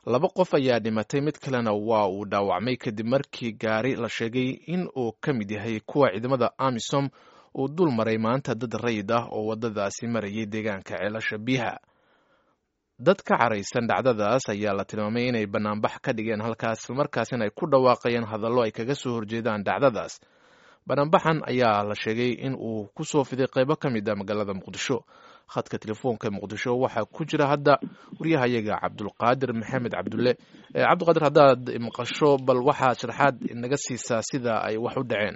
laba qof ayaa dhimatay mid kalena waa uu dhaawacmay kadib markii gaari la sheegay in uu ka mid yahay kuwa ciidamada amisom uu dul maray maanta dad rayid ah oo waddadaasi marayay deegaanka ceelasha biyaha dad ka caraysan dhacdadaas ayaa la tilmaamay inay banaanbax ka dhigeen halkaas islamarkaasina ay ku dhawaaqayeen hadallo ay kaga soo horjeedaan dhacdadaas banaanbaxan ayaa la sheegay in uu ku soo fiday qaybo ka mid a magaalada muqdisho khadka telefoonka muqdisho waxaa ku jira hadda waryahayaga cabdulqaadir maxamed cabdulle cabdiqaadir haddaad maqasho bal waxaad sharaxaad naga siisaa sida ay wax u dhaceen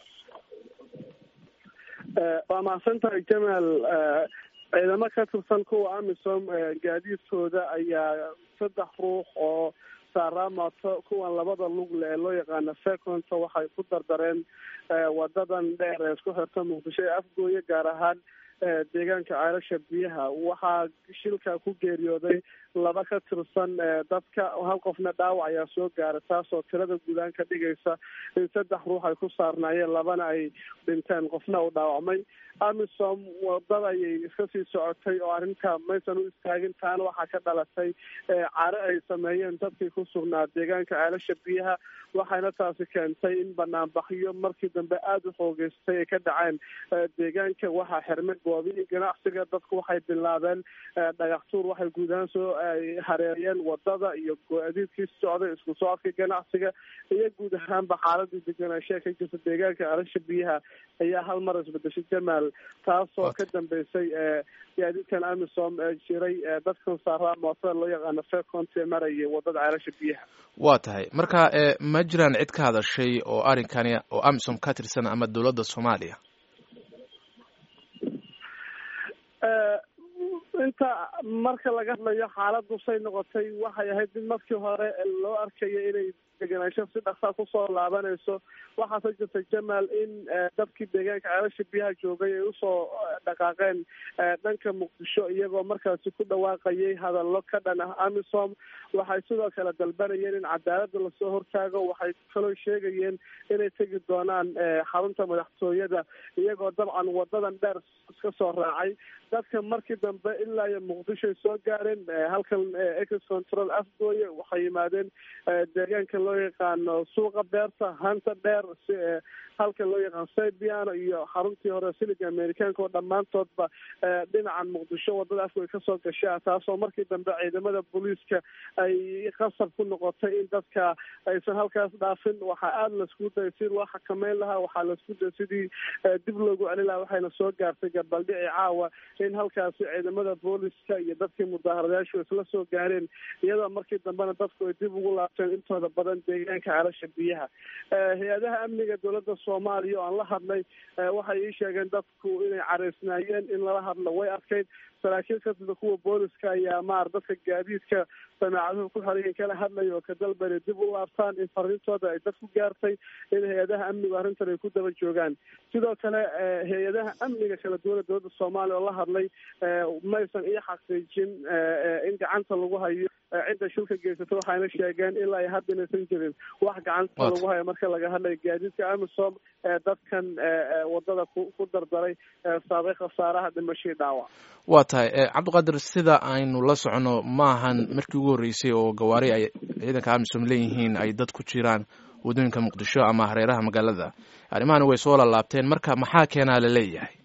waa mahadsan tahay jamaal ciidamo ka tirsan kuwa amisom gaadiidkooda ayaa saddex ruux oo saaraamoto kuwan labada lugle ee loo yaqaano seconto waxay ku dardareen wadadan dheer ee isku xirta muqdisho ee afgooye gaar ahaan deegaanka ceelasha biyaha waxaa shilka ku geeriyooday laba ka tirsan dadka hal qofna dhaawac ayaa soo gaaray taasoo tirada guudaan ka dhigaysa in saddex ruux ay ku saarnaayeen labana ay dhinteen qofna uu dhaawacmay amisom wadada ayay iska sii socotay oo arrinta maysan u istaagin taana waxaa ka dhalatay care ay sameeyeen dadkii ku sugnaa deegaanka ceelasha biyaha waxayna taasi keentay in banaanbaxyo markii dambe aada u xoogeystay ay ka dhaceen deegaanka waxaa xirmay goobihii ganacsiga dadku waxay bilaabeen dhagaxtuur waxay guud ahaan soo hareeriyeen wadada iyo go-adiidkii socday isku socodka ganacsiga iyo guud ahaanba xaaladii deganaanshaha ka jirta deegaanka ceelasha biyaha ayaa hal mar isbedeshay jamaal taasoo ka dambeysay gaadiidkan amisom ee jiray dadkan saaraa mootada loo yaqaano fecont ee marayay wadada ceelasha biyaha waa tahay marka ma jiraan cid ka hadashay oo arrinkani oo amisom ka tirsan ama dowladda soomaaliya inta marka laga hadlayo xaaladdu say noqotay waxay ahayd mid markii hore loo arkayo inay deganaansho si dhaksaa kusoo laabanayso waxaase jirta jamaal in dadkii deegaanka ceelasha biyaha joogay ay usoo dhaqaaqeen dhanka muqdisho iyagoo markaasi ku dhawaaqayay hadallo ka dhan ah amisom waxay sidoo kale dalbanayeen in cadaaladda lasoo hortaago waxay kaloo sheegayeen inay tegi doonaan xarunta madaxtooyada iyagoo dabcan wadadan dheer iska soo raacay dadka markii dambe ilaa iyo muqdisho ay soo gaareen halkan ex control afgooye waxay yimaadeen deegaanka loo yaqaano suuqa beerta hanta dheer halka loo yaqaano saybiano iyo xaruntii hore siliga americaanka oo dhammaantoodba dhinacan muqdisho wadada afgooye kasoo gashaa taasoo markii dambe ciidamada booliiska ay qasab ku noqotay in dadka aysan halkaas dhaafin waxaa aada laisku dayay si loo xakameyn lahaa waxaa laisku dayay sidii dib loogu celin lahaa waxayna soo gaartay gabaldhici caawa in halkaasi ciidamada booliska iyo dadkii mudaharadayaashu isla soo gaareen iyadoo markii dambena dadku ay dib ugu laabteen intooda badan deegaanka ceelasha biyaha hay-adaha amniga dowladda soomaaliya oo aan la hadlay waxay ii sheegeen dadku inay caraysnaayeen in lala hadlo way adkayd saraakiil ka sida kuwa booliska ayaa maar dadka gaadiidka samaacaduhu ku xorayay kala hadlaya oo ka dalbanay dib u laabtaan in fariintooda ay dad ku gaartay in hay-adaha amnigu arrintan ay ku daba joogaan sidoo kale hay-adaha amniga kala duwana dowladda soomaaliya oo la hadlay maysan iyo xaqiijin in gacanta lagu hayo cidda shilka geysata waxayna sheegeen ilaa ay hadda inaysan jirin wax gacanta lagu hayo marka laga hadlayo gaadiidka amisom ee dadkan wadada ku dardaray saabay khasaaraha dhimashii dhaawac waa tahay cabdiqaadir sida aynu la socono maahan markii ugu horreysay oo gawaari ay ciidanka amisom leeyihiin ay dad ku jiraan waddooyinka muqdisho ama hareeraha magaalada arrimahani way soo lalaabteen marka maxaa keenaa la leeyahay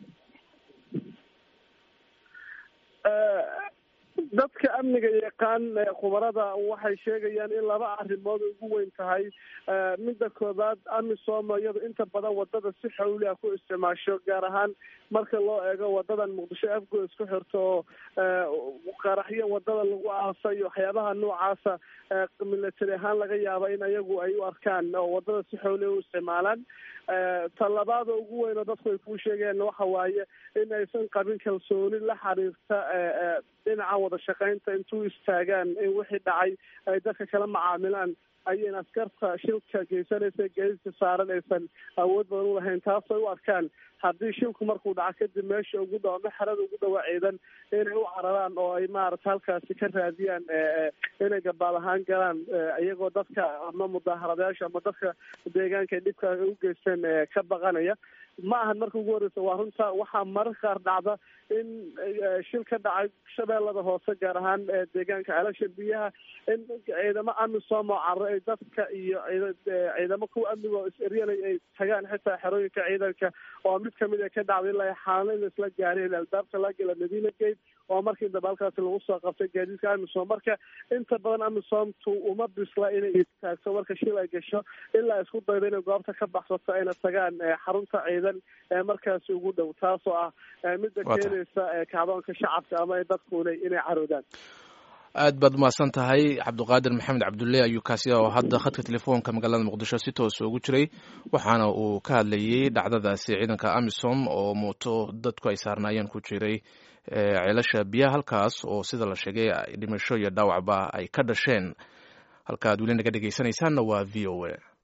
dadka amniga yaqaan khubarada waxay sheegayaan in laba arrimood ugu weyn tahay midda koobaad amisom iyado inta badan wadada si xawli ah ku isticmaasho gaar ahaan marka loo eego wadadan muqdisho afgo isku xirto oo qaraxyo wadada lagu aasa iyo waxyaabaha noocaasa milatary ahaan laga yaaba in ayagu ay u arkaan oo wadada si xawli u isticmaalaan talabaada ugu weyn oo dadku ay kuu sheegeen waxa waaye in aysan qabin kalsooni la xiriirta dhinaca wada shaqaynta intuu istaagaan in wixii dhacay ay dadka kala macaamilaan ayayna askarta shilka geysanaysa gaadiidka saaran aysan awood badan u lahayn taasay u arkaan haddii shilku markuu dhaco kadib meesha ugu dhow ama xerada ugu dhawaa ciidan inay u cararaan oo ay maarata halkaasi ka raadiyaan inay gabaad ahaan galaan iyagoo dadka ama mudaharadayaasha ama dadka deegaanka ay dhibka u geysteen ka baqanaya ma ahan marka ugu horeysa waa runta waxaa mararka qaar dhacda in shil ka dhacay shabeellada hoose gaar ahaan deegaanka ceelasha biyaha in ciidamo amisom oo carro ay dadka iyo ciidamo kuwa amniga oo is-eryanay ay tagaan xitaa xerooyinka ciidanka oo mid kamid a ka dhacday ilaa xaalana in laisla gaareen albaabka laga gela madiina gate oo markii dambe halkaasi lagu soo qabtay gaadiidka amisom marka inta badan amisomtu uma bisla inay taagto marka shil ay gasho ilaa isku daydo inay goobta ka baxsato ayna tagaan xarunta ciidan ee markaasi ugu dhow taasoo ah midda keenaysa kacdoonka shacabka ama dadkuna inay caroodaan aad baad umahadsan tahay cabdiqaadir maxamed cabdulle ayuu kaasi oo hadda khadka telefoonka magaalada muqdisho si toosa ugu jiray waxaana uu ka hadlayey dhacdadaasi ciidanka amisom oo muuto dadku ay saarnaayeen ku jiray ceelasha biyaha halkaas oo sida la sheegay dhimasho iyo dhaawacba ay ka dhasheen halka ad weli naga dhegeysanaysaanna waa v o a